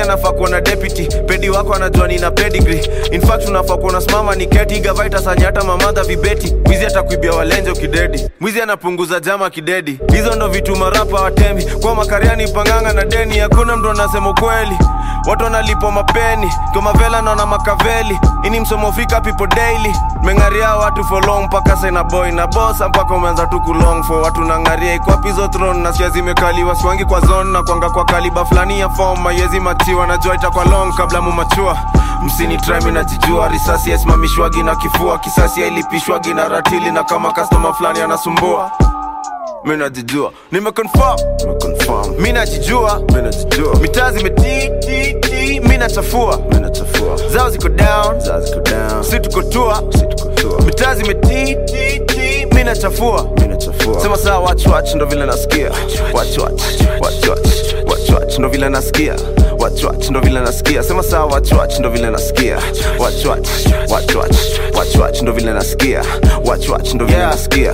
anafaa kuwa na deputy pedi wako anajua nina pedigree in fact unafaa kuwa unasimama ni keti gavaita sanyata mamadha vibeti mwizi atakuibia walenje ukidedi mwizi anapunguza jama kidedi hizo ndo vitu marapa watemi kwa makariani panganga na deni hakuna mtu anasema ukweli watu wanalipwa mapeni komavela naona makaveli ini msomo fika people daily mengaria watu for long mpaka sena boy na bosa mpaka umeanza tu kulong for watu nangaria ikwapizo throne na sia zimekaliwa swangi kwa zone na kwanga kwa kaliba fulani ya form mayezi machiwa najua itakwa long kabla mumachua msini trimi najijua risasi yasimamishwagi na kifua kisasi yailipishwagi na ratili na kama kastoma fulani anasumbua mi najijua nimeconfirm nimeconfirm mi najijua mi najijua mitaa zimetititi mi nachafua mi nachafua zao ziko down zao ziko down si tuko tua si tuko tua mitaa zimetititi mi nachafua mi nachafua sema saa watch watch ndo vile nasikia watch watch watch watch watch watch ndo vile nasikia watch watch ndo vile nasikia sema saa watch watch ndo vile nasikia watch watch watch watch watch watch ndo vile nasikia watch watch ndo vile nasikia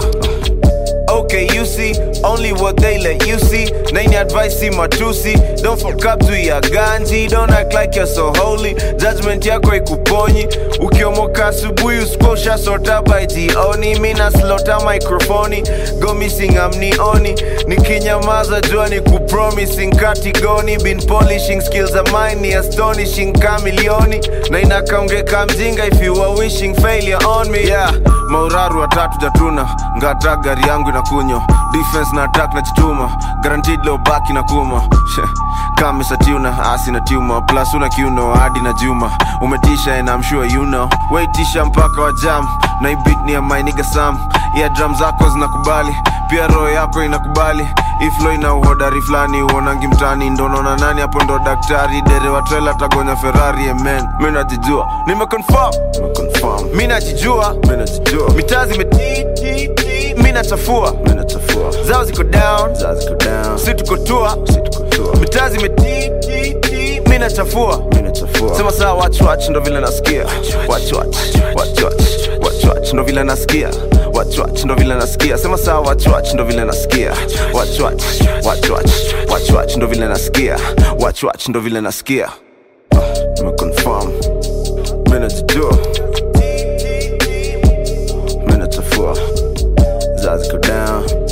Okay, you see, only what they let you see. Nani advice see matusi. Don't fuck up to your ganji. Don't act like you're so holy. Judgment yako ikuponyi. Ukiomoka asubuhi usikosha sota by jioni. Mina slota microphone. Go missing amnioni. Nikinyamaza jua ni kupromising katigoni. Been polishing skills of mine ni astonishing kamilioni. Na inakaongeka mjinga if you are wishing failure on me. Yeah, mauraru watatu jatuna. Ngata gari yangu inakunywa defense na attack na chituma guaranteed leo baki na kuma kama satiuna asi na tuma plus una kiuno hadi na juma umetisha and I'm sure you know waitisha mpaka wa jam na ibit ni ya my nigga Sam yeah drum zako zinakubali pia roho yako inakubali iflo ina uhodari fulani uonangi mtani ndo naona nani hapo ndo daktari dere wa trailer tagonya ferrari amen mi najijua nimeconfirm nimeconfirm mi najijua mi najijua mitaa zimetititi mi nachafua mi nachafua zao ziko down zao ziko down si tuko tua si tuko tua mitaa zimetititi mi nachafua mi nachafua sema saa watch watch ndo vile nasikia watch watch watch watch watch watch ndo vile nasikia watch watch ndo vile nasikia sema saa watch watch ndo vile nasikia watch watch watch watch watch watch ndo vile nasikia watch watch ndo vile nasikia nimeconfirm mi najijua mi nachafua zao ziko down